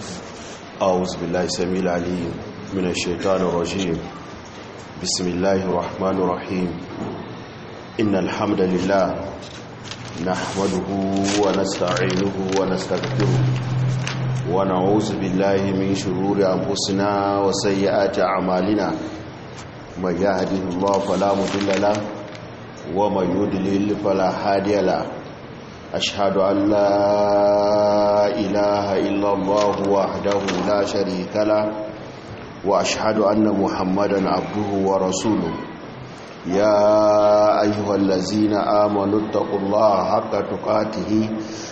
أعوذ بالله السميع العليم من الشيطان الرجيم بسم الله الرحمن الرحيم إن الحمد لله نحمده ونستعينه ونستغفره ونعوذ بالله من شرور أنفسنا وسيئات أعمالنا من يهده الله فلا مضل له ومن يضلل فلا هادي له أشهد أن لا إله إلا الله وحده لا شريك له وأشهد أن محمدا عبده ورسوله يا أيها الذين آمنوا اتقوا الله حق تقاته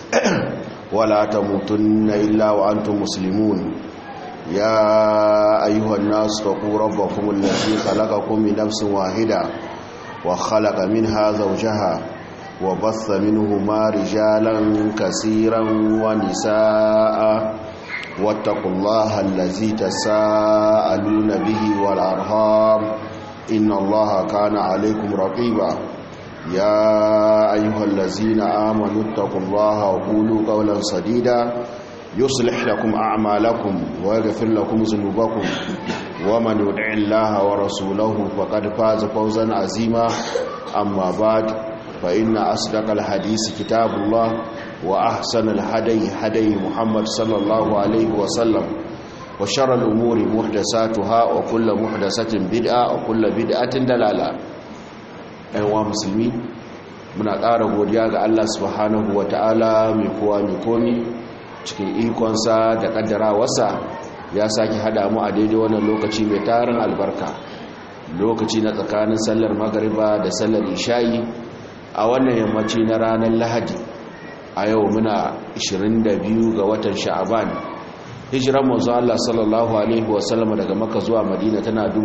ولا تموتن إلا وأنتم مسلمون يا أيها الناس اتقوا ربكم الذي خلقكم من نفس واحدة وخلق منها زوجها وبث منهما رجالا كثيرا ونساء واتقوا الله الذي تساءلون به والأرهام إن الله كان عليكم رقيبا يا أيها الذين آمنوا اتقوا الله وقولوا قولا سديدا يصلح لكم أعمالكم ويغفر لكم ذنوبكم ومن يدع الله ورسوله فقد فاز فوزا عظيما أما بعد فإن أصدق الحديث كتاب الله وأحسن الهدي هدي محمد صلى الله عليه وسلم وشر الأمور محدثاتها وكل محدثة بدعة وكل بدعة دلالة أيها مسلمين muna ƙara godiya ga Allah subhanahu wa ta'ala mai kowa mai komi cikin ikonsa da ƙaddarawarsa ya sake haɗa mu a daidai wannan lokaci mai tarin albarka lokaci na tsakanin sallar magariba da sallar isha'i a wannan yammaci na ranar lahadi a yau muna 22 ga watan sha'aban hijiran manzo Allah sallallahu alaihi wasallam daga maka zuwa madina tana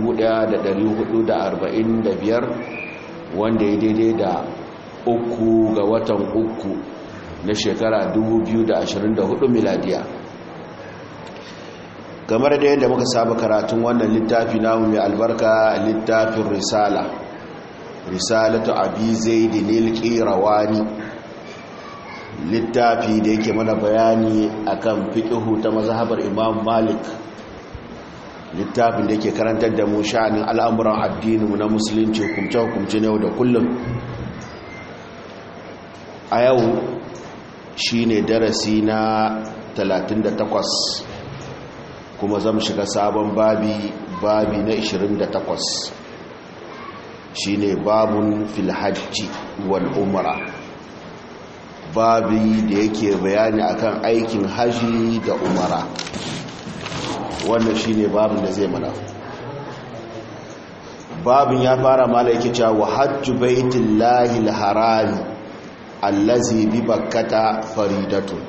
1445 wanda ya daidai da uku ga watan uku na shekara 2024 miladiya kamar da yadda muka saba karatun wannan littafi namu mai albarka littafin risala risalatu abi zaidi lil qirawani littafi da yake mana bayani akan fiqhu ta mazhabar imam malik littafin da yake karantar da mu sha'anin al'amuran addini na musulunci hukumce hukumce ne da kullum a yau shine darasi na 38 kuma zamu shiga sabon babi babi na 28 shine babun fil hajji wal umra babi da yake bayani akan aikin haji da umara wannan shine babin da zai mana babin ya fara mala yake cewa hajju baitillahi alharami allazi bi bakkata faridatun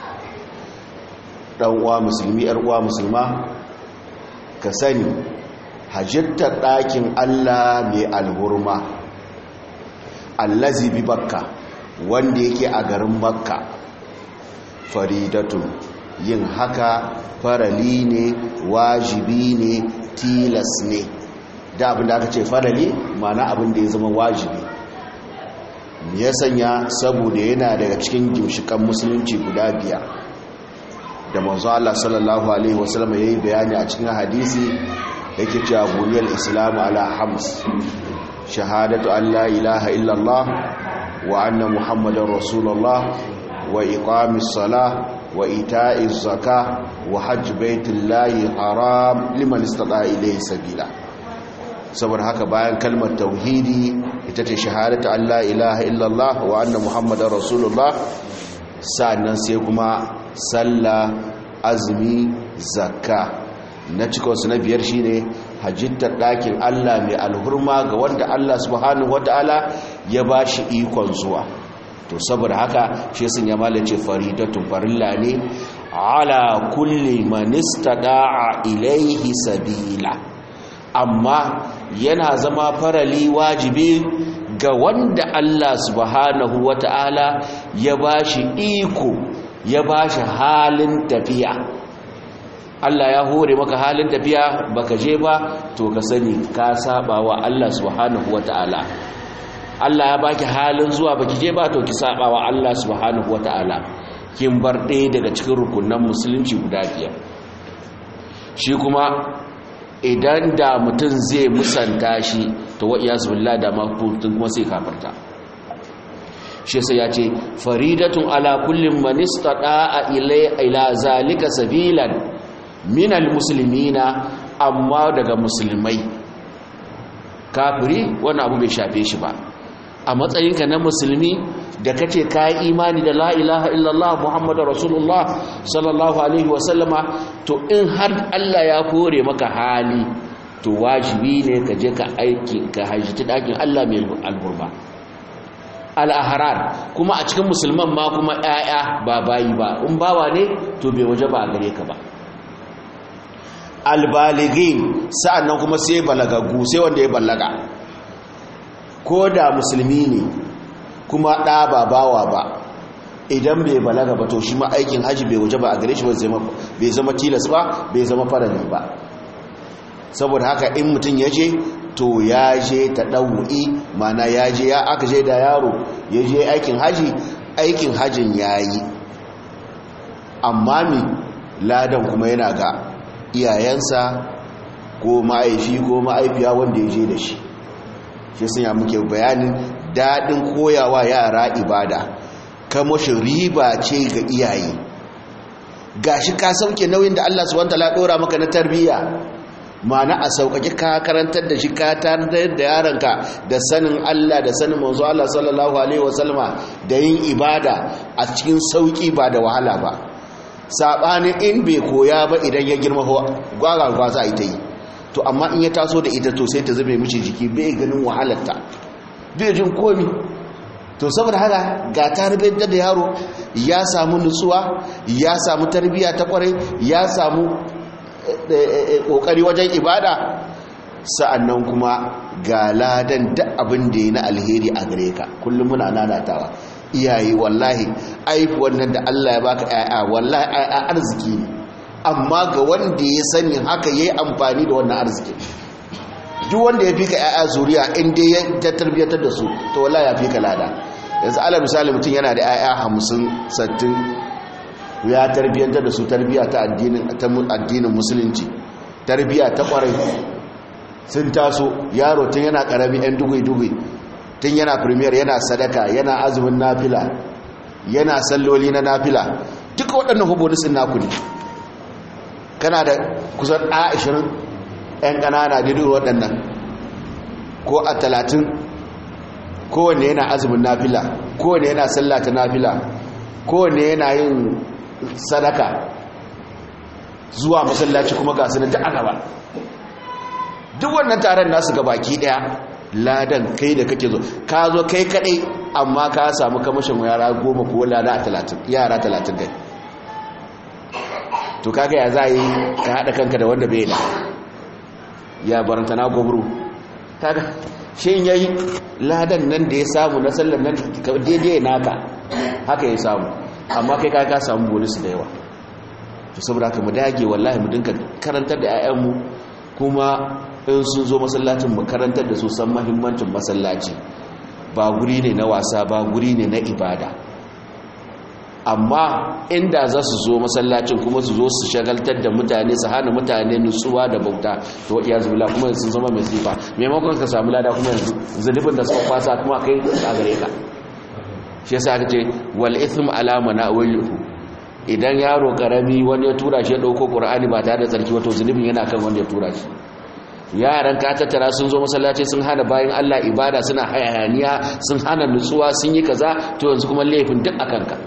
dan uwa musulmi yar uwa musulma ka sani hajjattar ɗakin Allah mai alhurma allazi bi bakka wanda yake a garin makka faridatun yin haka farali ne wajibi ne tilas ne da abin da aka ce farali mana abin da ya zama wajibi ya sanya saboda yana daga cikin gimshikan musulunci guda biyar da manzo Allah sallallahu alaihi wasallam yayi bayani a cikin hadisi yake cewa buniyar islam ala hams shahadatu an la ilaha illallah wa anna muhammadar rasulullah wa iqamis salah wa ita'iz zaka wa hajj baitullahi haram liman istata ilayhi sabila saboda haka bayan kalmar tauhidi ita ce shahadatu an la ilaha illallah wa anna muhammadar rasulullah sannan sai kuma sallah azumi zakka na cikinsu na biyar shi ne hajjittar ɗakin Allah mai alhurma ga wanda Allah subhanahu wata'ala ya ba shi ikon zuwa to saboda haka shi sun ya malace faridatun farilla ne ala kulli manista da'a ilaihi sabila amma yana zama farali wajibi ga wanda Allah subhanahu wata'ala ya ba shi iko ya ba shi halin tafiya Allah ya hore maka halin tafiya baka je ba to ka sani ka saba wa Allah subhanahu wata'ala Allah ya baki halin zuwa baki je ba to ki saba wa Allah subhanahu wata'ala kin bar ɗaya daga cikin rukunan musulunci guda biyar shi kuma idan da mutum zai musanta shi ta wa'iya zubillah da makutun kuma sai kafarta shi sai ya ce faridatun ala kullum manista ɗa'a ila zalika sabilan minal musulmina amma daga musulmai kafiri wani abu bai shafe shi ba a matsayinka na musulmi da kace ka yi imani da la ilaha illallah muhammadu rasulullah sallallahu alaihi wasallama to in har allah ya kore maka hali to wajibi ne ka je ka aiki ka hajjiti ɗakin allah mai alburba al'aharar kuma a cikin musulman ma kuma ‘ya'ya ba bayi ba in bawa ne to bai waje ba a gare ka ba albaligin sa'an nan kuma sai balagagu sai wanda ya balaga ko da musulmi ne kuma ɗa ba bawa ba idan bai balaga ba to shi ma aikin haji bai waje ba a gare shi bai zama tilas ba bai zama farali ba saboda haka in mutum ya je to ya je ta ɗau'i mana ya je ya aka je da yaro ya je aikin haji aikin hajin ya yi amma mi ladan kuma yana ga iyayensa ko ma'aifi ko ma'aifiya wanda ya je da shi shi sun ya muke bayanin daɗin koyawa yara ibada kamashin riba ce ga iyaye gashi ka sauke nauyin da Allah subhanahu wataala ɗora maka na tarbiyya ma'ana a sauƙaƙe ka karantar da shi ka tarar da yaranka da sanin Allah da sanin manzo Allah sallallahu alaihi wasallama da yin ibada a cikin sauƙi ba da wahala ba saɓanin in bai koya ba idan ya girma gwagwagwa za a yi ta yi to amma in ya taso da ita to sai ta zama mishi jiki bai ganin wahalarta bai jin komi to saboda haka ga tarbiyyar da yaro ya samu nutsuwa ya samu tarbiyya ta kwarai ya samu kokari wajen ibada sa'annan kuma ga ladan duk abin da ya na alheri a gare ka kullum muna nanatawa iyaye wallahi aifuwan nan da Allah ya baka ƴaƴa wallahi ƴaƴa arziki ne amma ga wanda ya sani haka yayi amfani da wannan arziki duk wanda ya fika ƴaƴa zuriya in dai ya tarbiyatar da su to wallahi ya fika lada yanzu alal misali mutum yana da ƴaƴa 50 60 ya tarbiyantar da su tarbiya ta addinin ta addinin musulunci tarbiya ta kwarai sun taso yaro tun yana karami ɗan dugui-dugui tun yana premier yana sadaka yana azumin nafila yana salloli na nafila duka waɗannan hubonisin naku ne kana da kusan a 20 'yan ƙanana da duk waɗannan ko a 30 kowanne yana azumin nafila kowanne yana sallata nafila kowanne yana yin sadaka zuwa masallaci kuma ga sunan duk aka ba duk wannan taron nasu ga baki daya ladan kai da kake zo ka zo kai kadai amma ka samu kamashin yara goma ko lada talatin yara talatin dai to kaga ya za yi ka haɗa kanka da wanda bai da ya baranta na gobru kaga shi yayi ladan nan da ya samu na sallar nan daidai naka haka ya samu amma kai ka samu bonus da yawa to saboda haka mu dage wallahi mu dinka karantar da 'ya'yanmu kuma in sun zo masallacin mu karantar da su san muhimmancin masallaci ba guri ne na wasa ba guri ne na ibada amma inda za su zo masallacin kuma su zo su shagaltar da mutane su hana mutane nutsuwa da bauta to wa iyazu billah kuma sun zama mai sifa maimakon ka samu lada kuma yanzu zunubin da suka kwasa kuma kai a gare ka shi yasa aka ce wal ithm ala manawilihu idan yaro karami wani ya tura shi ya dauko qur'ani ba tare da tsarki wato zunubin yana kan wanda ya tura shi yaran ka tattara sun zo masallaci sun hana bayan Allah ibada suna hayaniya sun hana nutsuwa sun yi kaza to yanzu kuma laifin duk akan ka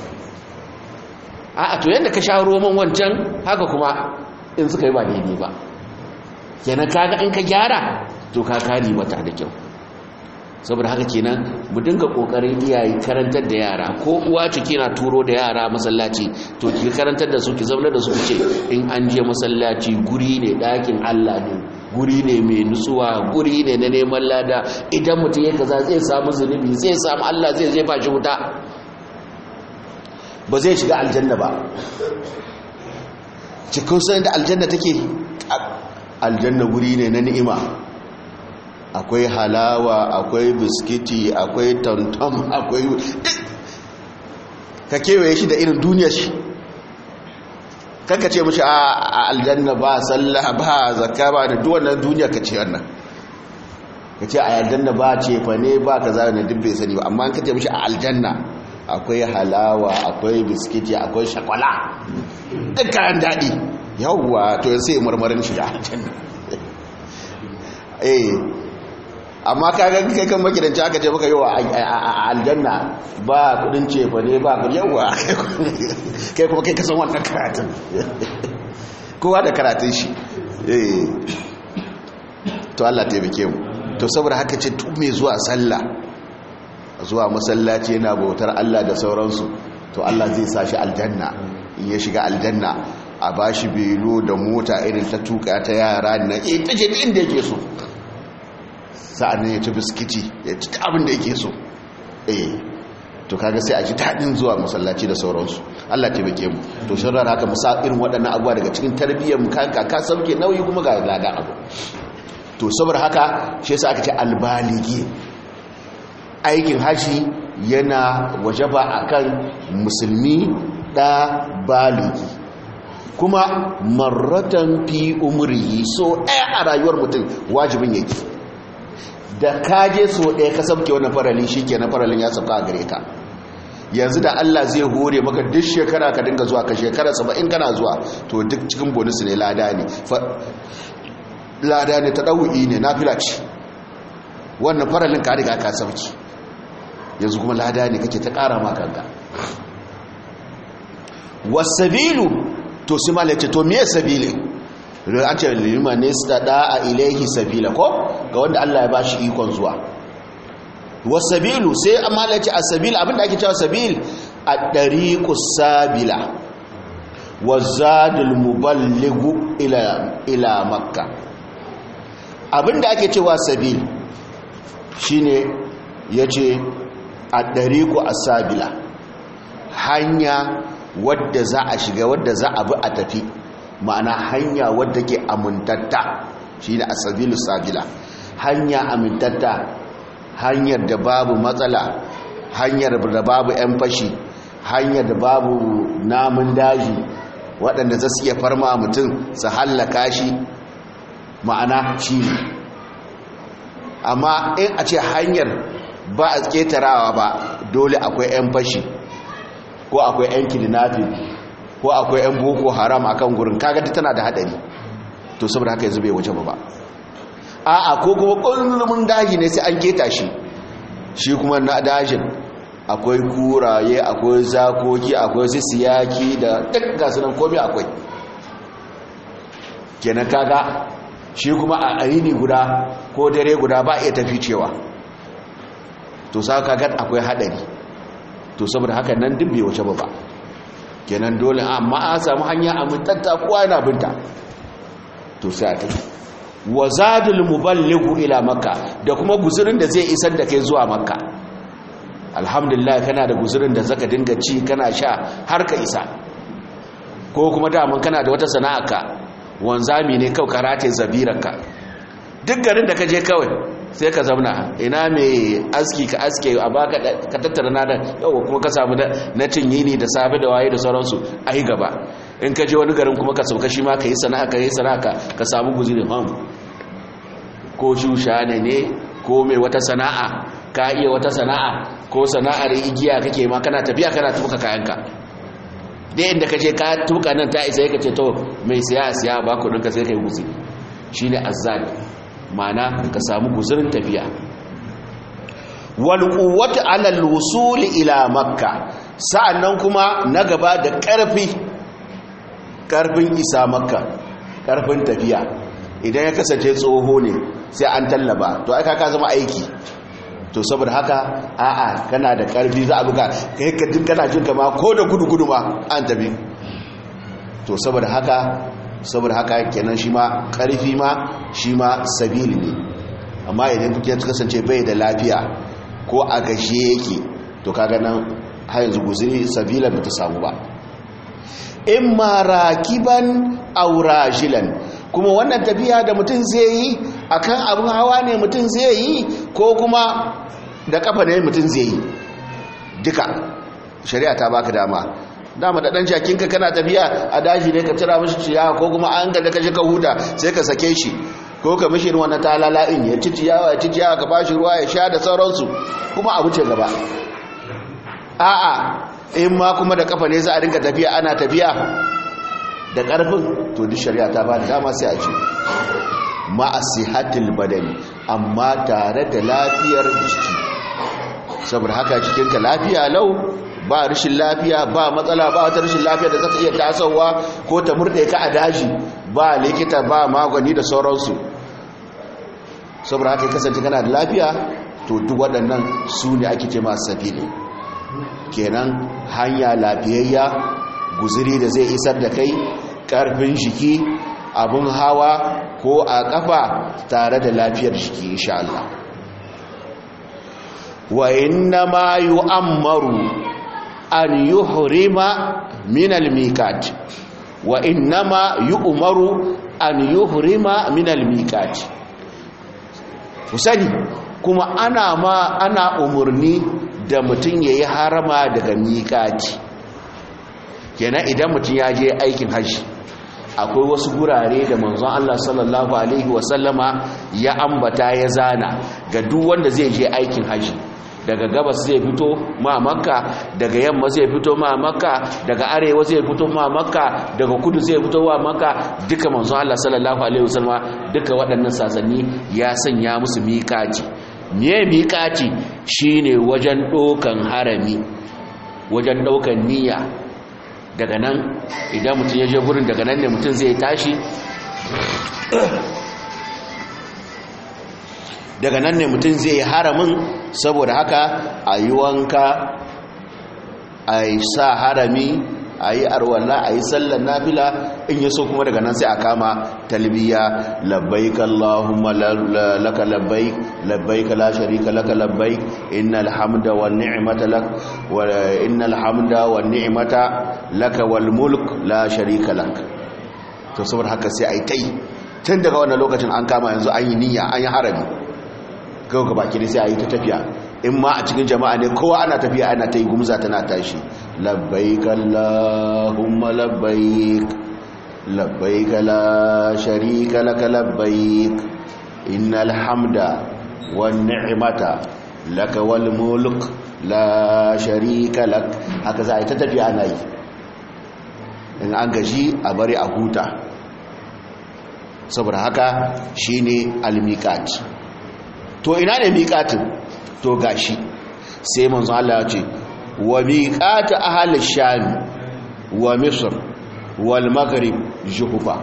a'a to yadda ka sha roman wancan haka kuma in suka yi ba daidai ba kenan kaga in ka gyara to ka kari mata da kyau saboda haka kenan mu dinga kokarin iyaye karantar da yara ko uwa ce kina turo da yara masallaci to ki karantar da su ki zauna da su ce in an je masallaci guri ne dakin Allah ne guri ne mai nutsuwa guri ne na neman lada idan mutum ya kaza zai samu zunubi zai samu Allah zai zai fashi wuta ba zai shiga aljanna ba cikin sanin da aljanna take aljanna guri ne na ni'ima akwai halawa akwai biskiti akwai tantam akwai ka kewaye shi da irin duniyar shi kanka ce mashi a aljanna ba sallah ba zakka ba da duwannan duniya ka ce wannan ka ce a aljanna ba ce fa ne ba ka zara na dubbe sani ba amma ka ce mashi a aljanna akwai halawa akwai biskiti akwai shakwala duk kayan daɗi yawwa to yanzu sai marmarin shiga aljanna eh amma kaga kai kan makidanci aka ce maka yawa a aljanna ba kudin cefa ne ba kudin yawa kai kuma kai kasan wannan karatun kowa da karatun shi eh to Allah taimake mu to saboda haka ce tu mai zuwa sallah zuwa masallaci yana bautar Allah da sauransu to Allah zai sa shi aljanna in ya shiga aljanna a bashi belo da mota irin ta tuka ta yara na ita ce inda yake so sa'annan ya ci biskiti ya ci abin da yake so eh to kaga sai a ji daɗin zuwa masallaci da sauransu Allah taimake mu to shin rana haka musa irin waɗannan abuwa daga cikin tarbiyyar mu kanka ka sauke nauyi kuma ga lada abu to saboda haka shi yasa aka ce albaligi aikin haji yana wajaba akan musulmi da baligi kuma marratan fi umri so ɗaya a rayuwar mutum wajibin yake da kaje so ɗaya ka sabke wannan faralin shi ke na faralin ya sauka a gare ka yanzu da Allah zai hore maka duk shekara ka dinga zuwa ka shekara saba'in kana zuwa to duk cikin bonus ne lada ne lada ne ta ɗau'i ne na filaci wannan faralin ka riga ka sauki yanzu kuma lada ne kake ta ƙara makanka wasabilu to su malace to me sabilin an ce lima ne su da a ilaihi sabila ko ga wanda Allah ya bashi ikon zuwa wasabilu sai amma da ce asabil abinda ake cewa sabil a dariqus sabila wazadul muballighu ila ila makka abinda ake cewa sabil shine yace a dariqu asabila hanya wadda za a shiga wadda za a bi a tafi ma'ana hanya wadda ke amintatta shi ne asabilu sabila hanya amintatta hanyar da babu matsala hanyar da babu 'yan fashi hanyar da babu namun daji waɗanda za su iya farma mutum su hallaka shi ma'ana shi ne amma in a ce hanyar ba a ƙetarawa ba dole akwai 'yan fashi ko akwai 'yan kidnapping ko akwai 'yan boko haram akan gurin kaga tana da hadari to saboda haka yanzu bai waje ba a'a ko kuma kullum daji ne sai an keta shi shi kuma na dajin akwai kuraye akwai zakoki akwai su siyaki da duk gasu nan komai akwai kenan kaga shi kuma a aini guda ko dare guda ba iya tafi cewa to sa kaga akwai hadari to saboda haka nan duk bai waje ba kenan dole amma a samu hanya amintatta kowa yana binta to sai a tafi wa zadul muballighu ila makka da kuma guzurin da zai isar da kai zuwa makka alhamdulillah kana da guzurin da zaka dinga ci kana sha har ka isa ko kuma daman kana da wata sana'arka wanzami ne kawai karate zabirarka duk garin da ka je kawai sai ka zauna ina mai aski ka aske a baka ka tattara na da yau kuma ka samu na tinyini da safe da waye da sauransu a yi gaba in ka je wani garin kuma ka sauka shi ma ka yi sana'a ka yi sana'a ka samu guzirin ham ko shusha ne ne ko mai wata sana'a ka iya wata sana'a ko sana'ar igiya kake ma kana tafiya kana tuka kayanka dai inda ka je ka tuka nan ta isa ka ce to mai siya siya ba ku ɗinka sai ka yi guzi shi ne azzali mana ka samu guzurin tafiya walƙuwata alal wusuli ila makka sa'annan kuma na gaba da ƙarfi ƙarfin isa makka ƙarfin tafiya idan ya kasance tsoho ne sai an tallaba to aka ka zama aiki to saboda haka a'a kana da ƙarfi za a buga kai ka jin kana jin kama ko da gudu gudu ma an tafi to saboda haka saboda haka kenan shi ma ƙarfi ma shi ma sabili ne amma idan ya kasance bai da lafiya ko a gashe yake to kaga nan har yanzu guzuri sabila ba ta samu ba in ma rakiban aurajilan kuma wannan tafiya da mutum zai yi akan abin hawa ne mutum zai yi ko kuma da kafa ne mutum zai yi duka shari'a ta baka dama dama da dan jakinka kana tafiya a daji ne ka tira mishi ciyawa ko kuma an ga da kaje ka huta sai ka sake shi ko ka mishi wannan talala in ya ci ciyawa ya ci ciyawa ka bashi ruwa ya sha da sauransu kuma abu ce gaba a'a in ma kuma da kafa ne za a rinka tafiya ana tafiya da karfin to duk shari'a ta ba da dama sai a ce ma'asihatil badani amma tare da lafiyar jiki saboda haka cikinka lafiya lau ba rashin lafiya ba matsala ba wata rashin lafiya da zaka iya tasowa ko ta murde ka a daji ba likita ba magani da sauransu saboda haka kasance kana da lafiya to duk waɗannan su ne ake ce masu safili kenan hanya lafiyayya guziri da zai isar da kai ƙarfin jiki abin hawa ko a ƙafa tare da lafiyar jiki insha Allah wa inna ma yu'ammaru an yuhrima min al-miqat wa inna ma yu'maru an yuhrima min al-miqat kusani kuma ana ma ana umurni da mutum yayi harama daga miqati kenan idan mutum ya je aikin hajji akwai wasu gurare da manzon Allah sallallahu alaihi wasallama ya ambata ya zana ga duk wanda zai je aikin hajji daga gabas zai fito ma makka daga yamma zai fito ma makka daga arewa zai fito ma makka daga kudu zai fito wa makka duka manzon Allah sallallahu alaihi wasallama duka waɗannan sasanni ya sanya musu miƙati me miƙati shine wajen ɗokan harami wajen ɗokan niyya daga nan idan mutum ya je gurin daga nan ne mutum zai tashi daga nan ne mutum zai yi haramin saboda haka a yi wanka a yi sa harami a yi arwallah a yi sallar nafila in yi so kuma daga nan sai a kama talbiya labbaik Allahumma laka labbaik labbaik la sharika laka labbaik innal hamda wan ni'mata lak wa innal hamda wan ni'mata laka wal mulk la sharika lak to saboda haka sai ai tai tun daga wannan lokacin an kama yanzu an yi niyya an yi harami kawai ga baki sai a yi ta tafiya in ma a cikin jama'a ne kowa ana tafiya ana ta yi gumza tana tashi labbaik Allahumma labbaik labbaik la sharika laka labbaik innal hamda wan ni'mata laka wal mulk la sharika lak haka za a yi ta tafiya ana yi in an gaji a bari a huta saboda haka shine al-miqat to ina ne miƙatin to gashi sai manzo Allah ya ce wa miqatu ahli sham wa misr wal maghrib juhufa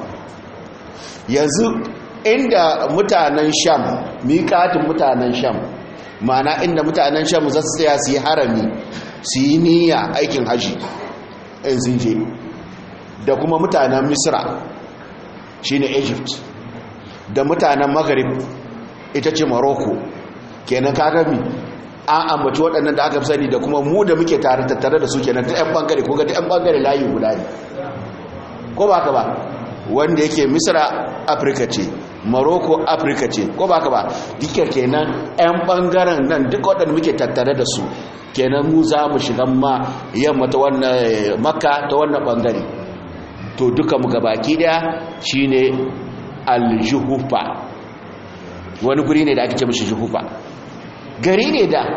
yanzu inda mutanen sham miqatin mutanen sham ma'ana inda mutanen sham za su tsaya su yi harami su yi niyya aikin haji in sun je da kuma mutanen misra shine egypt da mutanen maghrib ita ce morocco kenan kagami an ambaci waɗannan da aka fi sani da kuma mu da muke tare tattare da su kenan ta 'yan ɓangare ko ga ta 'yan ɓangare layi guda ne ko ba ka ba wanda yake misra afirka ce morocco afirka ce ko ba ka ba dukkan kenan 'yan ɓangaren nan duk waɗanda muke tattare da su kenan mu za mu shiga ma yamma ta wannan makka ta wannan ɓangare to duka mu gabaki ɗaya shine aljuhufa wani guri ne da ake ce mashi juhufa gari ne da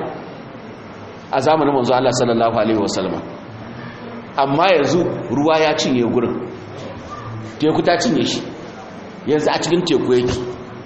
a zamanin manzo Allah sallallahu alaihi wasallam amma yanzu ruwa ya cinye gurin teku ta cinye shi yanzu a cikin teku yake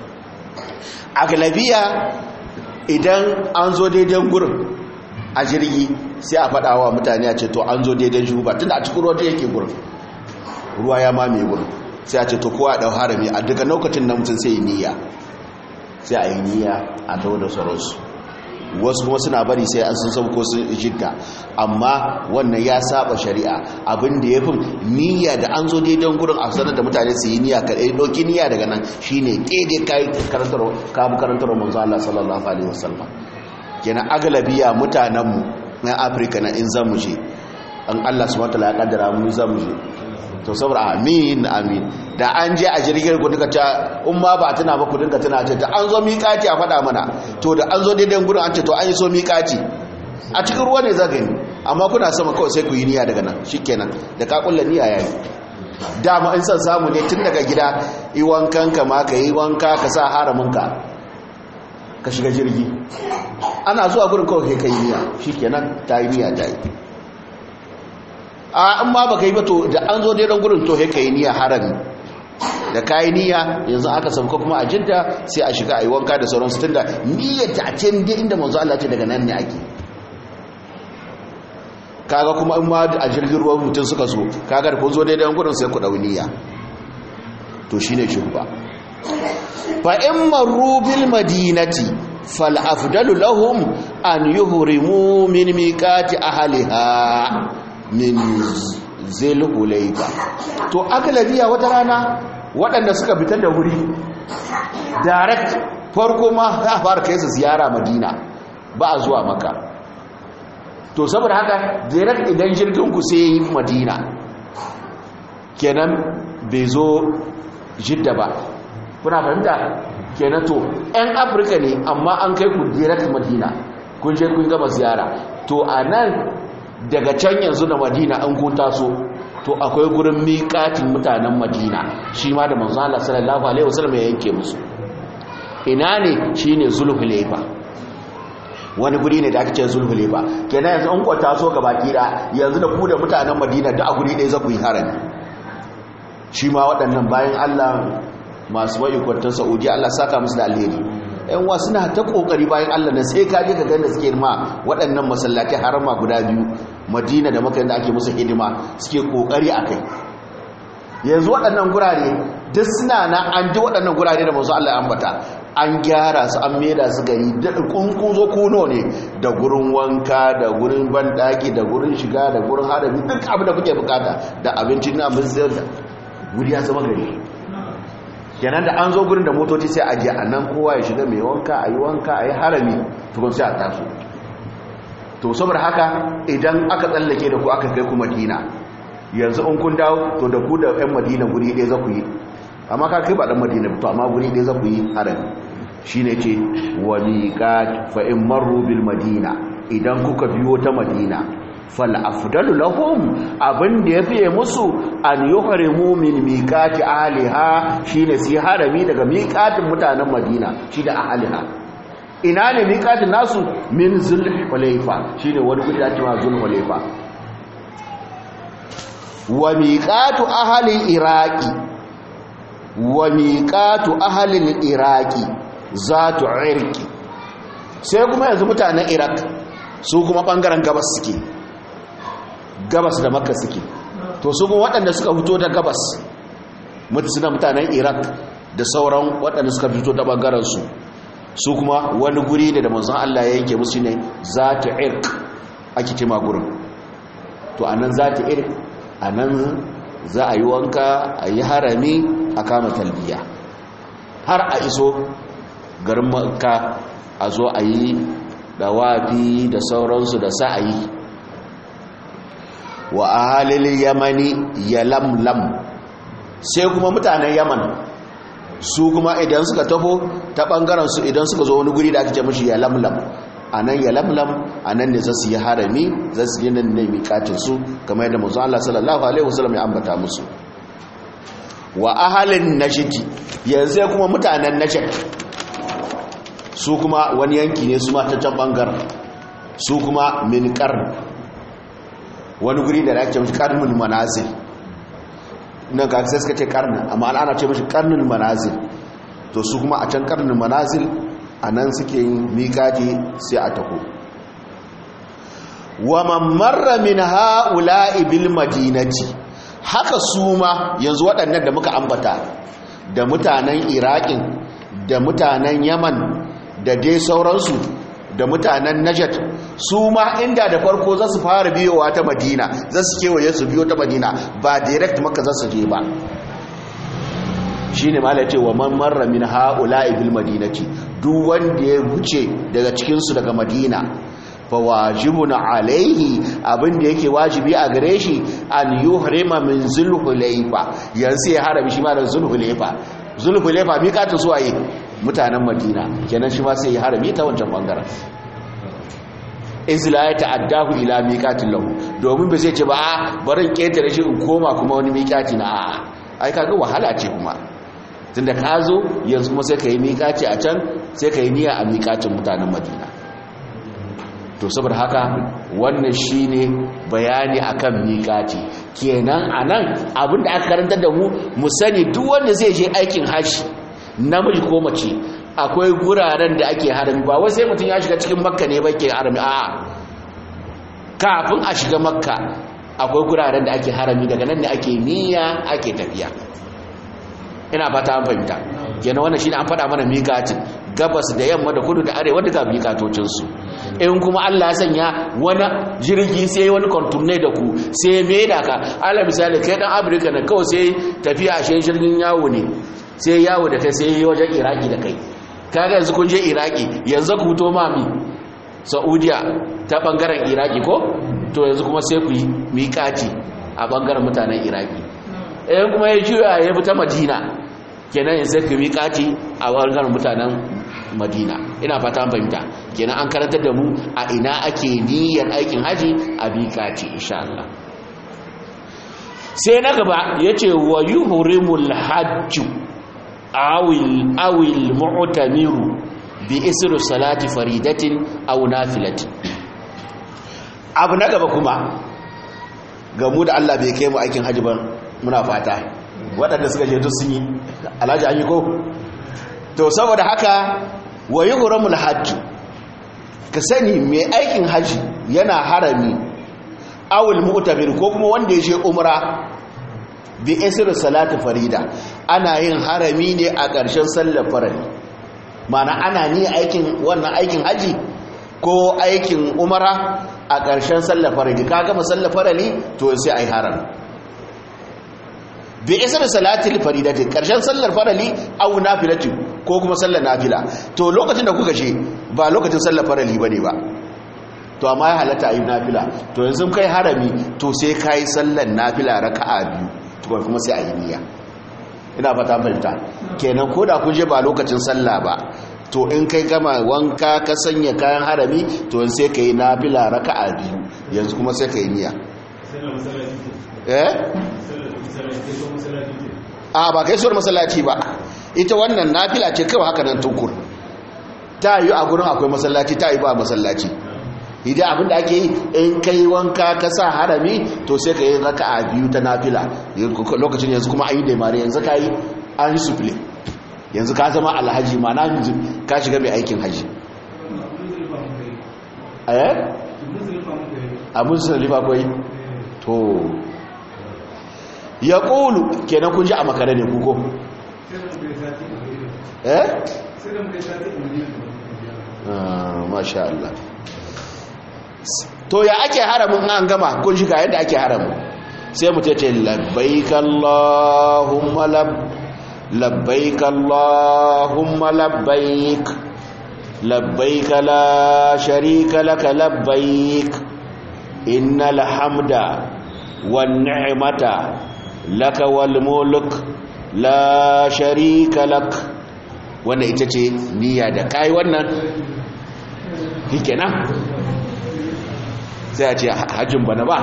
a galabiya idan an zo daidai gurin a jirgi sai a faɗa wa mutane a ce to an zo daidai juhufa tunda a cikin ruwa da yake gurin ruwa ya mamaye gurin sai a ce to kowa ɗau harami a daga lokacin na mutum sai yi niyya sai a yi niyya a tawo da sauransu wasu kuma suna bari sai an sun sauko sun jidda amma wannan ya saba shari'a abin da ya fi niyya da an zo daidan gurin a sanar da mutane su yi niyya kaɗai ɗauki niyya daga nan shine ƙede kayi karantar kabu karantar manzo Allah sallallahu alaihi wasallam kenan agalabiya mutanenmu na Afirka na in zamu je an Allah subhanahu wa ta'ala ya kaddara mu zamu je to saboda amin amin da an je a jirgin ku duka ta umma ba tana ba ku dinka tana ce ta an zo miƙati a faɗa mana to da an zo daidai gurin an ce to an yi so miƙati a cikin ruwa ne za gani amma kuna sama kawai sai ku yi niyya daga nan shikenan da ka kulla niyya yayi dama in san samu ne tun daga gida yi wankan ka ma ka yi wanka ka sa haramin ka ka shiga jirgi ana zuwa gurin kawai kai yi niyya shikenan ta yi niyya ta yi a in ma baka yi ba to da an zo daidan gurin to kai yi niyya harami da kayi niyya yanzu aka sauka kuma a jidda sai a shiga a yi wanka da sauransu tunda niyyar ta a can dai inda manzo Allah ce daga nan ne ake kaga kuma in ma a jirgin ruwan mutum suka zo kaga da kun zo daidai gurin sai ku dau niyya to shine shubba fa in marru bil madinati fal afdalu lahum an yuhrimu min miqati ahliha min zil hulayba to agalabiya wata rana waɗanda suka fitar da wuri direct farko ma za a fara kai su ziyara madina ba a zuwa maka to saboda haka direct idan jirgin ku sai yi madina kenan bai zo jidda ba kuna fahimta kenan to 'yan afirka ne amma an kai ku direct madina kun je kun gama ziyara to a nan daga can yanzu da madina an kun taso to akwai gurin miƙatin mutanen madina shi ma da manzo Allah sallallahu alaihi wasallam ya yanke musu ina ne shine zulhulaifa wani guri ne da ake ce zulhulaifa kenan yanzu an kwata so ga baki da yanzu da ku da mutanen madina da a guri ɗaya za ku yi harami shi ma waɗannan bayan Allah masu bai kwantar Saudi Allah saka musu da alheri yan wa suna ta kokari bayan Allah na sai ka je ka ganda suke ma waɗannan masallatai harama guda biyu Madina da Makka da ake musu hidima suke kokari akai yanzu waɗannan gurare duk suna na an ji waɗannan gurare da manzo Allah ya ambata an gyara su an meda su gari da kunkuzo kuno ne da gurin wanka da gurin bandaki da gurin shiga da gurin harabi duk abin da kuke bukata da abincin abin sayar da guri ya zama gari kenan da an zo gurin da motoci sai a je a nan kowa ya shiga mai wanka a yi wanka a yi harami tukun sai a taso to saboda haka idan aka tsallake da ku aka kai ku madina yanzu in kun dawo to da ku da yan madina guri ɗaya za ku yi amma ka kai ba ɗan madina to amma guri ɗaya za ku yi harami shi ne ce wa miƙat fa in marru bil madina idan kuka biyo ta madina fal afdalu lahum abin da ya fiye musu an yuhrimu min miqati ahliha shine su harami daga miqatin mutanen Madina shi da ahliha ina ne miqatin nasu min zulhulayfa shine wani guri da cewa zulhulayfa wa miqatu ahli iraqi wa miqatu ahli iraqi zatu irqi sai kuma yanzu mutanen iraq su kuma bangaren gabas suke gabas da makka suke to su kuma waɗanda suka fito da gabas suna mutanen iraq da sauran waɗanda suka fito da ɓangarensu su kuma wani guri ne da manzan allah ya yanke musu ne za ta irk ake cima gurin to a nan za ta irk a nan za a yi wanka a yi harami a kama talbiya har a iso garin makka a zo a yi dawafi da sauransu da sa'ayi wa ahalil yamani ya lamlam sai kuma mutanen yaman su kuma idan suka tafo ta ɓangaren su idan suka zo wani guri da ake ce mashi ya lamlam a nan ya lamlam a nan ne za su yi harami za su yi nan ne miƙatinsu kamar yadda mazu Allah sallallahu Alaihi wasallam ya ambata musu wa ahalin nashidi yanzu kuma mutanen nashid su kuma wani yanki ne su ma ta can ɓangaren su kuma min wani guri da ake mashi karnin manazil nan ga sai suka ce karnin amma ana ce mashi karnin manazil to su kuma a can karnin manazil a nan suke yin miƙati sai a tako wa mamarra min ha'ula'i bil madinati haka su ma yanzu waɗannan da muka ambata da mutanen iraƙin da mutanen yaman da dai sauransu da mutanen najat su ma inda da farko za su fara biyowa ta madina za su kewaye su biyo ta madina ba direct maka za su je ba shi ne mala ce wa man marra min ha'ula ibil madinati duk wanda ya wuce daga cikinsu daga madina fa wajibun alaihi abinda yake wajibi a gare shi an yuhrima min zulhulaifa yanzu ya harabi shi ma da zulhulaifa zulhulaifa mi ka ta suwaye mutanen madina kenan shi ma sai ya harami ta wancan bangaren izla ya ta'addahu ila miqatin lahu domin ba zai ce ba a barin ketare shi in koma kuma wani miqati na a ai kaga wahala ce kuma tunda ka zo yanzu kuma sai ka yi miqati a can sai ka yi niyya a miqatin mutanen Madina to saboda haka wannan shine bayani akan miqati kenan anan abinda aka karanta da mu mu sani duk wanda zai je aikin haji namiji ko mace akwai guraren da ake harami ba wai sai mutum ya shiga cikin makka ne ba ke harami a kafin a shiga makka akwai guraren da ake harami daga nan da ake niyya ake tafiya ina fata an fahimta kenan wannan shine an faɗa mana miƙatin gabas da yamma da kudu da arewa duka miƙatocinsu in kuma Allah ya sanya wani jirgi sai wani konturne da ku sai me da ka ala misali kai dan Afirka na kawai sai tafiya a jirgin yawo ne sai yawo da kai sai wajen Iraki da kai kaga yanzu kun je Iraki yanzu ku to mami Saudiya ta bangaren Iraki ko to yanzu kuma sai ku yi miƙati a bangaren mutanen Iraki eh kuma ya juya ya bi ta Madina kenan yanzu ku miƙati a bangaren mutanen Madina ina fata an fahimta kenan an karantar da mu a ina ake niyyar aikin haji a miƙati insha Allah sai na gaba yace wa yuhrimul hajju awil awil mu'tamiru bi isru salati faridatin aw nafilatin abu na gaba kuma gamu da Allah bai kai mu aikin haji ba muna fata waɗanda suka je to sun yi alhaji an yi ko to saboda haka wa yuhramul hajj ka sani mai aikin haji yana harami awil mu'tamir ko kuma wanda ya je umra bi isri salati farida ana yin harami ne a ƙarshen sallar farali mana ana ni aikin wannan aikin haji ko aikin umara a ƙarshen sallar farali ka gama sallar farali to sai ai harami bi isri salati faridati ƙarshen sallar farali aw nafilati ko kuma sallar nafila to lokacin da kuka je ba lokacin sallar farali bane ba to amma ya halatta ayi nafila to yanzu kai harami to sai kai sallar nafila raka'a biyu tukun kuma sai a yi niyya ina fata fahimta kenan ko da kun je ba lokacin sallah ba to in kai gama wanka ka sanya kayan harami to sai ka yi nafila raka'a biyu yanzu kuma sai ka yi niyya eh a ba kai suwar masallaci ba ita wannan nafila ce kawai haka nan tukur ta yi a gurin akwai masallaci ta yi ba masallaci idan abinda ake yi in kai wanka ka sa harami to sai ka yi raka a biyu ta nafila lokacin yanzu kuma an yi daimare yanzu ka yi an yi sufile yanzu ka zama alhaji ma na yanzu ka shiga mai aikin haji eh a musulun kwai to ya ƙulu kenan kun ji a makare ne kuko eh masha Allah to ya ake haramun an gama kun shiga yadda ake haramun sai mu tace labbaik allahumma lab labbaik allahumma labbaik labbaik la sharika laka labbaik innal hamda wan ni'mata laka wal mulk la sharika lak wannan ita ce niyya da kai wannan shikenan sai a ce hajjin bana ba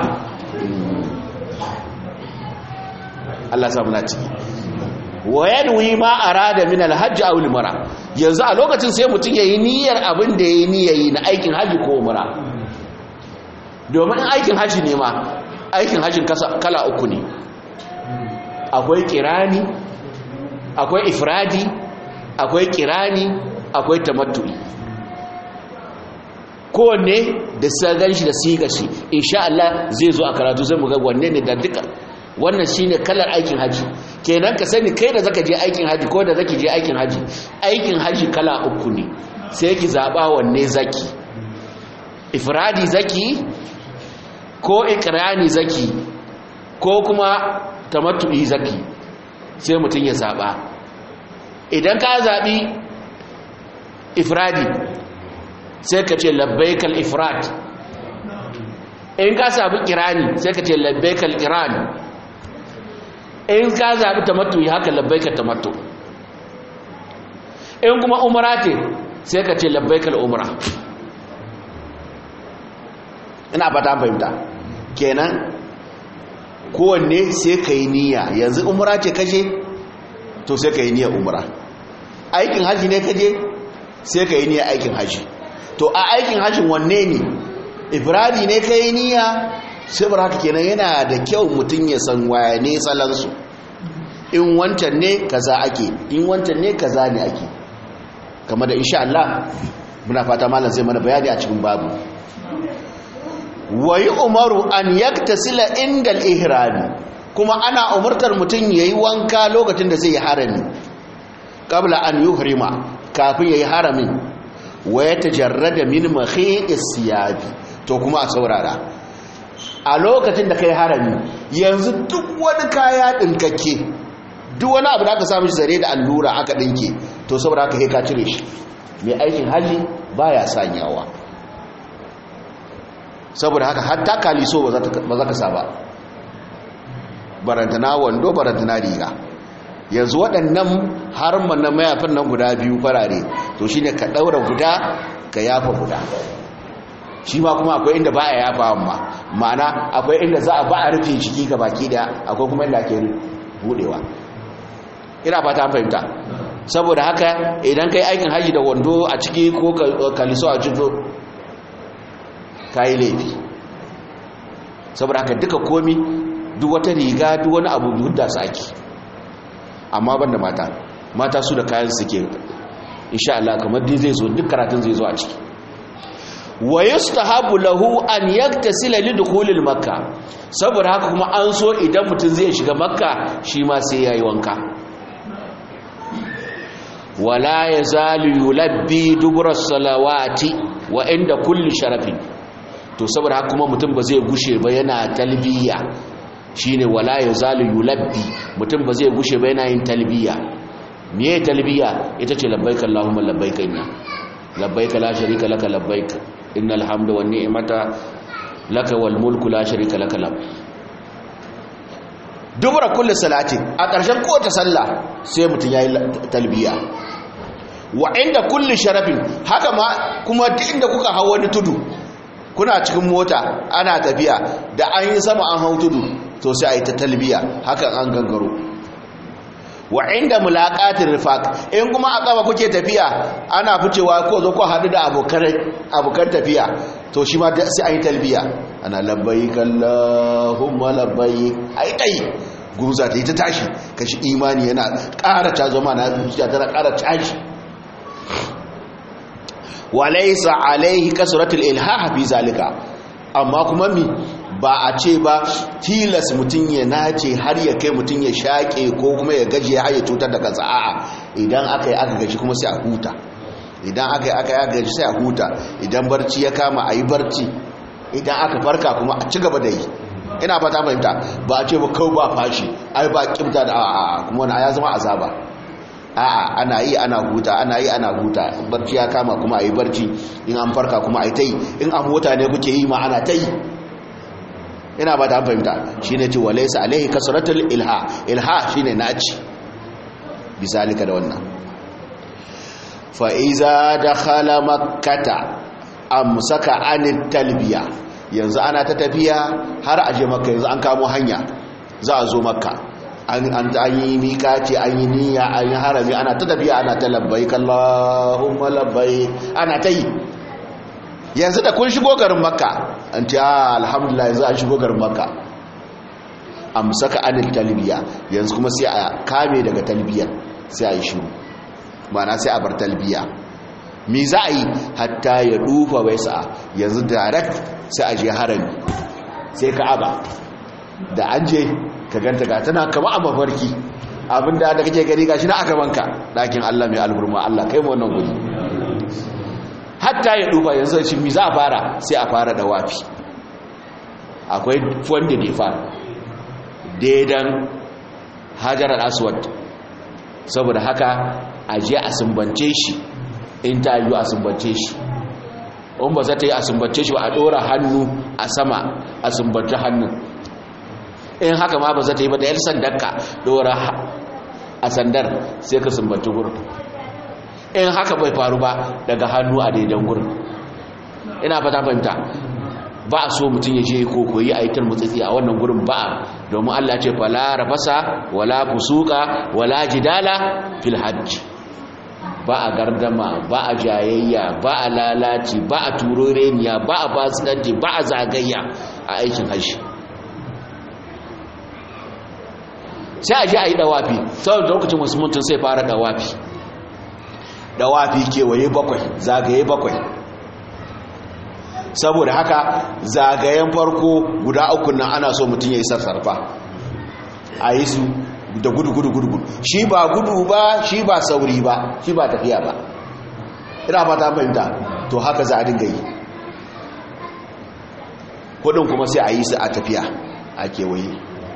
Allah samu na ciki wayan wi ma arada min alhajj aw umra yanzu a lokacin sai mutum yayi niyyar abin da yayi niyyayi na aikin haji ko umra domin aikin haji ne ma aikin hajin kala uku ne akwai kirani akwai ifradi akwai kirani akwai tamattu'i kowanne da sagan shi da siga shi insha Allah zai zo a karatu zai mu ga wanne ne da duka wannan shine kalar aikin haji kenan ka sani kai da zaka je aikin haji ko da zaki je aikin haji aikin haji kala uku ne sai ki zaba wanne zaki ifradi zaki ko ikrani zaki ko kuma tamattu'i zaki sai mutum ya zaba idan ka zabi ifradi sai ka ce labbaikal ifrat in ka sabu kirani sai ka ce labbaikal kirani in ka zabi tamattu haka labbaikal tamattu in kuma umara ce sai ka ce labbaikal umara ina fata fahimta kenan kowanne sai ka yi niyya yanzu umra ce kashe to sai ka yi niyyar umra aikin haji ne kaje sai ka yi niyyar aikin haji to a aikin hajin wanne ne ibradi ne ka yi niyya sai haka kenan yana da kyau mutum ya san waya ne salansu in wancan ne kaza ake in wancan ne kaza ne ake kama da insha Allah muna fata malam zai mana bayani a cikin babu wayi umaru an yaktasila inda al-ihrami kuma ana umurtar mutum yayi wanka lokacin da zai yi harami qabla an yuhrima kafin yayi haramin wa yatajarrada min makhi'is siyabi to kuma a saurara a lokacin da kai harami yanzu duk wani kaya dinkake duk wani abu da aka samu shi zare da allura aka dinke to saboda haka sai ka cire shi mai aikin haji baya sanyawa saboda haka hatta kaliso ba za ka sa ba barantana wando barantana riga yanzu waɗannan harman na mayafin nan guda biyu farare to shine ka ɗaura guda ka yafa guda shi ma kuma akwai inda ba a yafa amma ma'ana akwai inda za a ba a rufe ciki ga baki da akwai kuma inda ake budewa ina fata an fahimta saboda haka idan kai aikin haji da wando a ciki ko kaliso a jito ka yi laifi saboda haka duka komi duk wata riga duk wani abu hudda su ake amma ban da mata mata su da kayan suke insha Allah kamar dai zai zo duk karatun zai zo a ciki wa yustahabu lahu an yaktasila li dukhulil makka saboda haka kuma an so idan mutum zai shiga makka shi ma sai yayi wanka wala yazalu yulabbi dubura salawati wa inda kulli sharafin to saboda haka kuma mutum ba zai gushe ba yana talbiya shine wala yazalu yulabbi mutum ba zai gushe ba yana yin talbiya meye talbiya ita ce labbaik allahumma labbaik inna labbaik la sharika laka labbaik innal hamda wan ni'mata laka wal mulku la sharika laka lab dubura kulli salati a ƙarshen kowace sallah sai mutum yayi talbiya wa inda kulli sharafin haka ma kuma duk inda kuka hawo wani tudu kuna cikin mota ana tafiya da an yi sama an hau tudu to sai a yi ta talbiya hakan an gangaro wa inda mulaqatir rifaq in kuma a kafa kuke tafiya ana ficewa ko zo ko hadu da abokan abokan tafiya to shi ma sai a yi talbiya ana labbaik allahumma labbaik ai dai guza ta yi ta tashi kashi imani yana ƙara ta zama na zuciya tana ƙara tashi walaisa alaihi kasratul ilhaha fi zalika amma kuma mi ba a ce ba tilas mutum ya nace har ya kai mutum ya shaƙe ko kuma ya gaji ya haye cutar da kansa a'a idan aka yi aka gaji kuma sai a huta idan aka yi aka yi aka gaji sai a huta idan barci ya kama a yi barci idan aka farka kuma a ci gaba da yi ina fata fahimta ba a ce ba kawai ba fashi ai ba kimta da a'a kuma wani ya zama azaba a'a ana yi ana huta ana yi ana huta barci ya kama kuma a yi barci in an farka kuma a yi ta yi in an mota ne kuke yi ma ana ta yi ina ba ta fahimta shi ne ce walaisa alaihi kasaratul ilha ilha shi ne naci bisalika da wannan fa'iza da khala makkata amsaka anit talbiya yanzu ana ta tafiya har aje makka yanzu an kamo hanya za a zo makka an yi mikati an yi niyya an yi harami ana ta tafiya ana ta labbai kallahumma labbai ana ta yi yanzu da kun shigo garin makka an ce alhamdulillah yanzu an shigo garin makka amsaka anil talbiya yanzu kuma sai a kame daga talbiya sai a yi shiru mana sai a bar talbiya mi za a yi hatta ya dufa bai sa'a yanzu direct sai a je harami sai ka'aba da an je ka ganta ga tana kama a mafarki abinda da kake gani gashi na aka banka ɗakin Allah mai alburma Allah kai mu wannan guri hatta ya duba yanzu shi mi za a fara sai a fara da wafi akwai wanda ne fara daidan hajarar aswad saboda haka a je a sumbance shi in ta yi a sumbance shi in ba za ta yi a sumbance shi ba a ɗora hannu a sama a sumbance hannun in haka ma ba za ta yi ba da yar sandarka dora a sandar sai ka sumbanci gurin in haka bai faru ba daga hannu a daidan gurin ina fata fahimta ba a so mutum ya je ko koyi a yitar mutsitsi a wannan gurin ba domin Allah ce fala rafasa wala fusuka wala jidala fil hajj ba a gardama ba a jayayya ba a lalaci ba a turoreniya ba a fasikanci ba a zagayya a aikin hajji sai a ji a yi dawafi saboda lokacin wasu mutum sai fara dawafi dawafi kewaye bakwai zagaye bakwai saboda haka zagayen farko guda uku nan ana so mutum ya yi sassarfa a yi su da gudu gudu gudu gudu shi ba gudu ba shi ba sauri ba shi ba tafiya ba ina fata fahimta to haka za a dinga yi kudin kuma sai a yi su a tafiya a kewaye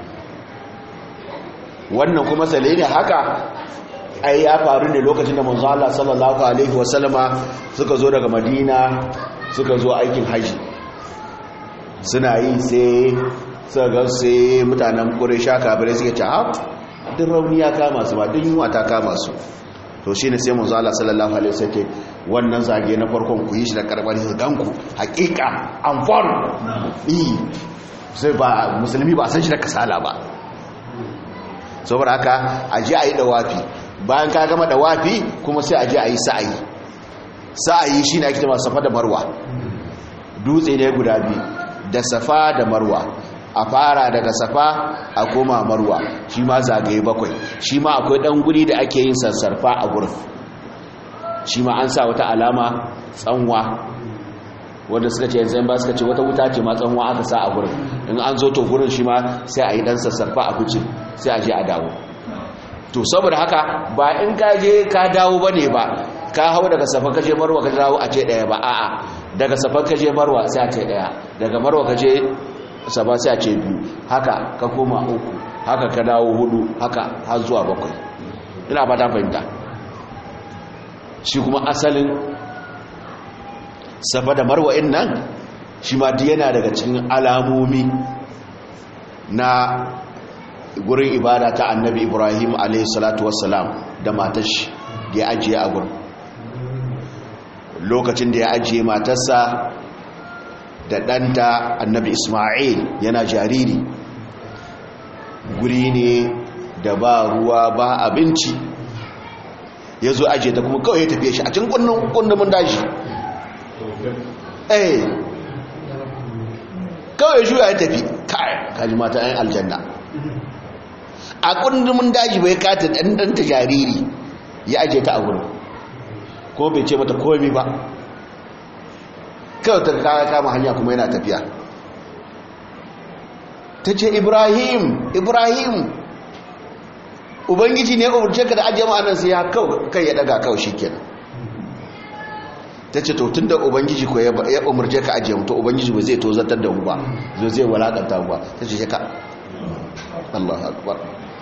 wannan kuma sale ne haka ai ya faru ne lokacin da manzo Allah sallallahu alaihi wasallama suka zo daga Madina suka zo aikin haji suna yi sai suka ga sai mutanen Quraysha kafirai suke ce ha duk rauni ya kama su ba duk yunwa ta kama su to shine sai manzo Allah sallallahu alaihi wasallam wannan zage na farkon ku yi shi da karbar ganku hakika an faru eh sai ba musulmi ba san shi da kasala ba saboda haka aje ayi dawafi bayan ka gama dawafi kuma sai aje ayi sa'ayi sa'ayi shine ake cewa safa da marwa dutse ne guda biyu da safa da marwa a fara daga safa a koma marwa shi ma zagaye bakwai shi ma akwai dan guri da ake yin sassarfa a gurin shi ma an sa wata alama tsanwa wanda suka ce yanzu ba suka ce wata wuta ce ma tsanwa aka sa a gurin in an zo to gurin shi ma sai a yi dan sassarfa a fice sai a je a dawo to saboda haka ba in ka je ka dawo bane ba ka hau daga safa ka je marwa ka dawo a ce daya ba a'a daga safa ka je marwa sai a ce daya daga marwa ka je saba sai a ce biyu haka ka koma uku haka ka dawo hudu haka har zuwa bakwai ina ba ta fahimta shi kuma asalin safa da marwa'in nan shi ma yana daga cikin alamomi na gurin ibada ta annabi ibrahim alaihissalatu wassalam da matashi da ya ajiye a gurin lokacin da ya ajiye matarsa da ɗanta annabi ismail yana jariri guri ne da ba ruwa ba abinci ya zo ajiye ta kuma kawai ya tafiye shi a cikin kundumin daji eh kawai shuya ya tafi kai kaji mata yan aljanna a kundumin daji bai kata ɗanɗanta jariri ya ajiye ta a gurin ko bai ce mata komi ba kawai ta kawo kama hanya kuma yana tafiya ta ce ibrahim ibrahim ubangiji ne umarce ka da ajiye ma'anar sai ya kai ya daga kawai shi kenan ta ce tun da ubangiji ko ya umarce ka ajiye mutu ubangiji ba zai tozatar da mu ba zo zai walakanta ba ta ce ka Allah akbar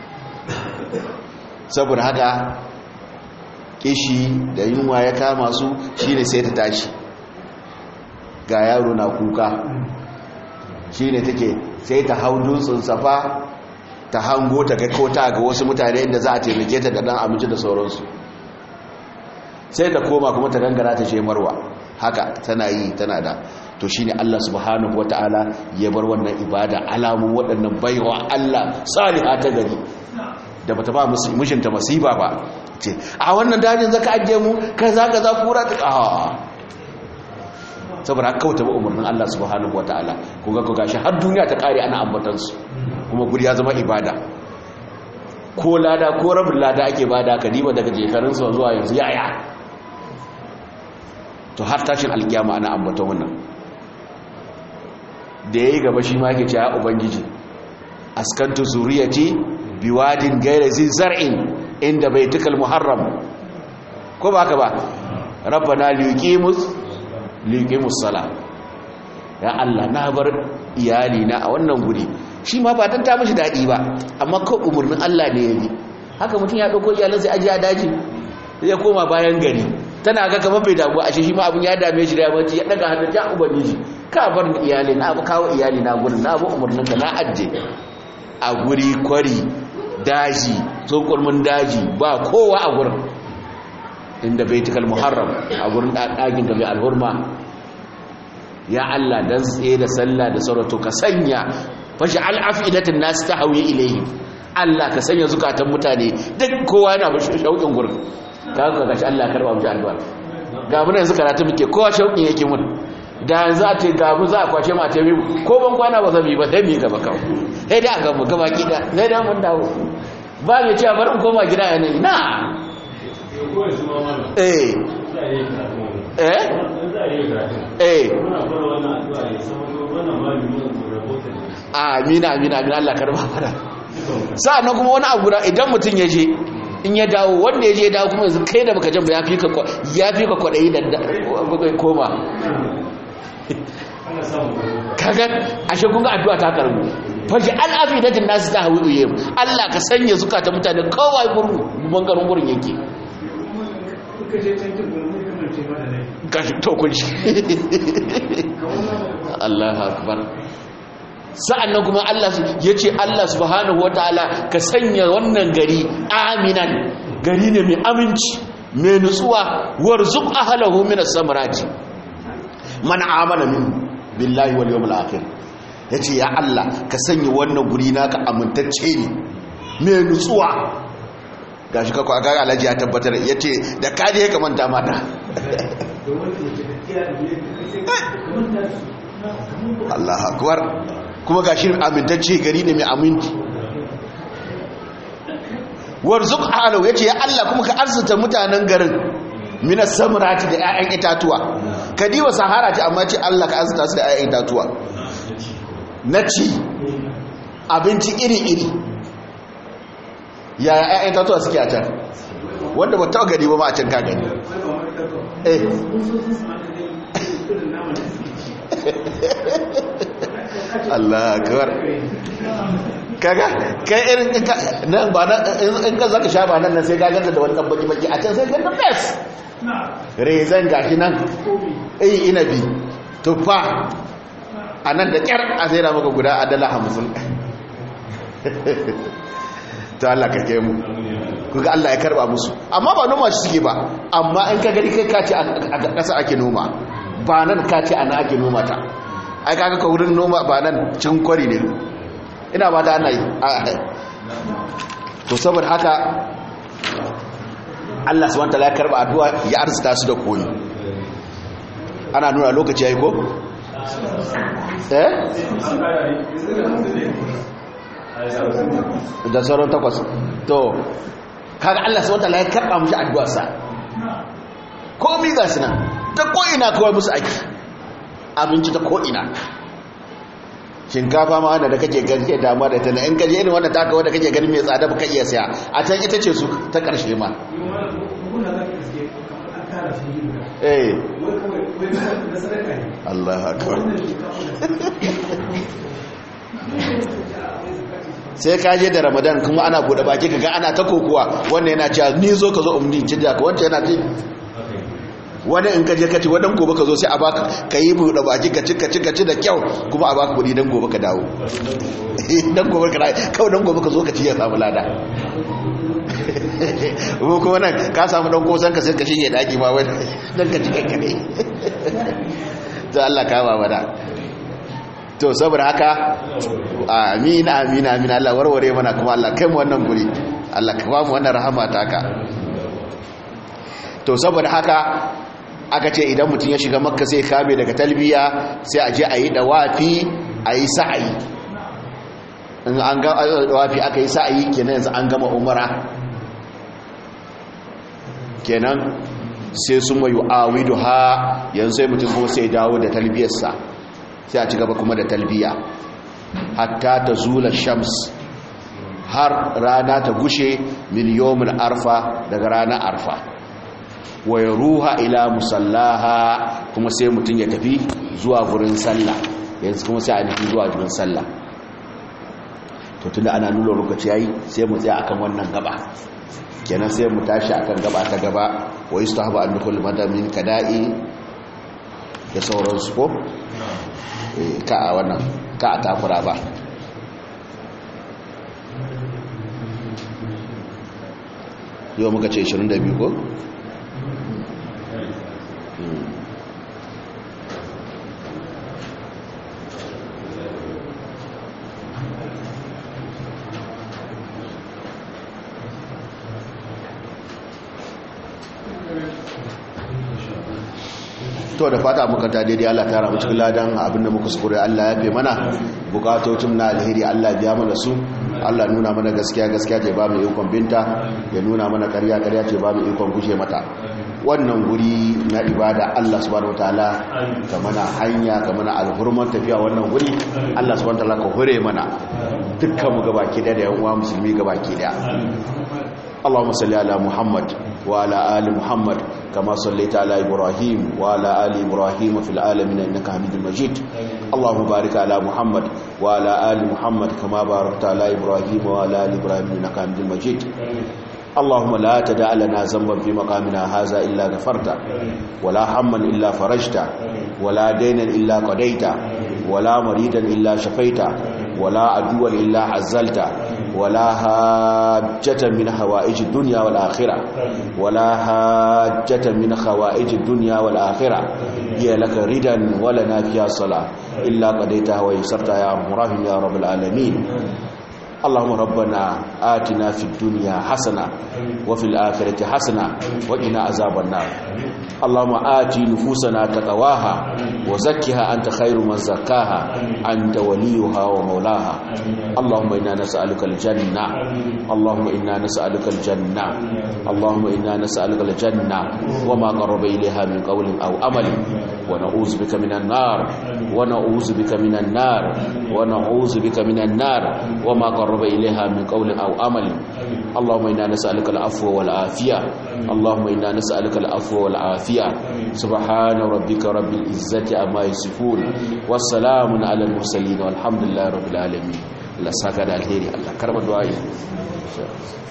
saboda haka kishi da yunwa ya kama su shine sai ta tashi ga yaro na kuka shine take sai ta hau dutsen safa ta hango ta kai kota ga wasu mutane inda za a taimake ta da dan abinci da sauransu sai ta koma kuma ta gangara ta je marwa haka tana yi tana da to shine Allah subhanahu wataala ya bar wannan ibada alamun waɗannan baiwa Allah saliha ta gari da bata ba mijinta masiba ba ce a wannan dajin zaka ajiye mu kaza kaza kura ta a saboda haka kauta ba umarnin Allah subhanahu wataala kun ga ko gashi har duniya ta kare ana ambatan su kuma guri ya zama ibada ko lada ko rabin lada ake bada ka diba daga jekarun su zuwa yanzu yaya to har tashin alkiyama ana ambatan wannan da yayi gaba shi ma yake cewa ubangiji askantu zuriyati biwadin gaira zin zar'in inda baitukal muharram ko ba ka ba rabbana liqimus liqimus sala ya Allah na bar iyali na a wannan guri shi ma ba dan ta mishi dadi ba amma ko umurnin Allah ne yayi haka mutum ya dauko iyalan sai aje a daji ya koma bayan gari tana ga kamar bai damu a shi ma abun ya dame shi da ya bace ya daga hannun ta ubangiji ka bar iyali na ba kawo iyali na gurin na ba umurnin ka na ajje a guri kwari daji tsokurmin daji ba kowa a gurin inda baitikal muharram a gurin ɗagin ga mai alhurma ya Allah dan tsaye da sallah da saurato ka sanya fashi al'afidatin nasu ta hauye ilayhi Allah ka sanya zukatan mutane duk kowa yana ba shauƙin gurin ka ga gashi Allah karba mu addu'a ga mun yanzu karatu muke kowa shauƙin yake mun da yanzu a ce ga mu za a kwashe mu a tabi ko ban kwana ba zan yi ba sai mu yi gaba kawai sai dai a ga mu gaba kida sai dai mun dawo ba mai cewa bari mu koma gida yanayi na eh eh eh amina amina amina Allah karba fara sa'annan kuma wani abu da idan mutum ya je in ya dawo wanda ya je ya dawo kuma yanzu kai da baka jan ba ya fi ka ya fi ka kwadayi da koma kaga ashe kun ga addu'a ta karbu faji al'afidatin nasu ta hawi uye Allah ka sanya zukata mutane kawai gurin bangaren gurin yake gashi to kun shi Allahu akbar sa'annan kuma Allah ya ce Allah subhanahu wataala ka sanya wannan gari aminan gari ne mai aminci mai nutsuwa warzuq ahlahu min as-samarati man amana min billahi wal yawmil akhir yace ya Allah ka sanya wannan guri naka amintacce ne mai nutsuwa gashi ka kwa ga Alhaji ya tabbatar yace da kaje ka manta mata Allah akbar kuma gashi amintacce gari ne mai aminci warzuq ahlu yace ya Allah kuma ka arzuta mutanen garin mina samrati da 'ya'yan itatuwa kadiwa sahara ce amma ce Allah ka arzuta su da 'ya'yan itatuwa na ci abinci iri-iri yaya 'ya'yan itatuwa suke a can wanda ba ta gani ba ma a can ka gani eh Allah akbar kaga kai irin nan ba nan in ka zaka sha ba nan nan sai ka ganta da wani dan baki baki a can sai ganta bes rezan gashi nan eh inabi tufa a nan da kyar a sai da maka guda a dala hamsin ta Allah ka mu kuga Allah ya karba musu amma ba noma shi suke ba amma in ka gari kai kace a ƙasa ake noma ba nan kace ana ake noma ta ai kaga ka wurin noma ba nan cin kwari ne ina ba ta ana yi to saboda haka Allah subhanahu wataala ya karba addu'a ya arzuta su da koyi ana nuna lokaci yayi ko eh da sauran takwas to kaga Allah subhanahu wataala ya karba mushi addu'arsa komai ga su nan ta ko ina kawai musu aiki abinci ta ko ina shinkafa ma wanda da kake gaske damuwa da tana in kaje irin wanda taka wanda kake gani mai tsada baka iya saya a can ita ce su ta karshe ma eh Allah akbar sai ka je da Ramadan kuma ana bude baki kaga ana ta kokuwa wannan yana cewa ni zo ka zo umni cijja ka wanda yana ce wani in kaje kaci wadan gobe ka zo sai a baka ka yi buɗe baki ka ci ka ci ka ci da kyau kuma a baka kuɗi dan gobe ka dawo dan gobe ka kawai dan gobe ka zo ka ci ya samu lada ko kuma nan ka samu dan kosan ka sai ka shige daki ma wani dan ka ci kankane to Allah ka ba wada to saboda haka amin amin amin Allah warware mana kuma Allah kai mu wannan guri Allah ka ba mu wannan rahama ta ka to saboda haka aka ce idan mutum ya shiga makka sai kame daga talbiya sai a je a yi dawafi a yi sa'ayi in an ga dawafi aka yi sa'ayi kenan yanzu an gama umara kenan sai sun mayu awidu ha yanzu sai mutum kuma sai dawo da talbiyarsa sai a ci gaba kuma da talbiya hatta ta zula shams har rana ta gushe miliyomin arfa daga ranar arfa wa ya ruha ila musallaha kuma sai mutum ya tafi zuwa gurin sallah yanzu kuma sai a nufi zuwa gurin sallah to tunda ana nuna lokaci yayi sai mu tsaya akan wannan gaba kenan sai mu tashi akan gaba ta gaba wa yustahaba an dukul madamin kada'i da sauransu ko ka a wannan ka a takura ba yau muka ce 22 ko to da fata muka ta daidai Allah ta ramu cikin ladan abinda muka sukure Allah ya fe mana bukatocin na alheri Allah biya mana su Allah nuna mana gaskiya gaskiya ce ba mu ikon binta ya nuna mana ƙarya ƙarya ce ba mu ikon gushe mata wannan guri na ibada Allah subhanahu wataala ka mana hanya ka mana alhurman tafiya wannan guri Allah subhanahu wataala ka hore mana dukkan mu gabaki da yan uwa musulmi gabaki da اللهم صل على محمد وعلى آل محمد كما صليت على إبراهيم وعلى آل إبراهيم في العالمين إنك حميد مجيد اللهم بارك على محمد وعلى آل محمد كما باركت على إبراهيم وعلى آل إبراهيم إنك حميد مجيد اللهم لا تدع لنا ذنبا في مقامنا هذا إلا غفرت ولا هما إلا فرجت ولا دينا إلا قضيت ولا مريدا إلا شفيت ولا عدوا إلا عزلت ولا حاجة من حوائج الدنيا والآخرة ولا حاجة من خوائج الدنيا والآخرة هي لك ردا ولنا فيها صلاة إلا قضيتها ويسرتها يا مرحم يا رب العالمين اللهم ربنا آتنا في الدنيا حسنة وفي الآخرة حسنة وقنا عذاب النار اللهم آتي نفوسنا تقواها وزكها أنت خير من زكاها أنت وليها ومولاها اللهم إنا نسألك الجنة اللهم إنا نسألك الجنة اللهم إنا نسألك الجنة وما قرب إليها من قول أو أمل ونعوذ بك من النار ونعوذ بك من النار ونعوذ بك من النار وما قرب إليها من قول أو أمل اللهم إنا نسألك العفو والعافية اللهم إنا نسألك العفو والعافية سبحان ربك رب العزة عما يصفون والسلام على المرسلين والحمد لله رب العالمين Allah saka da alheri Allah karba du'a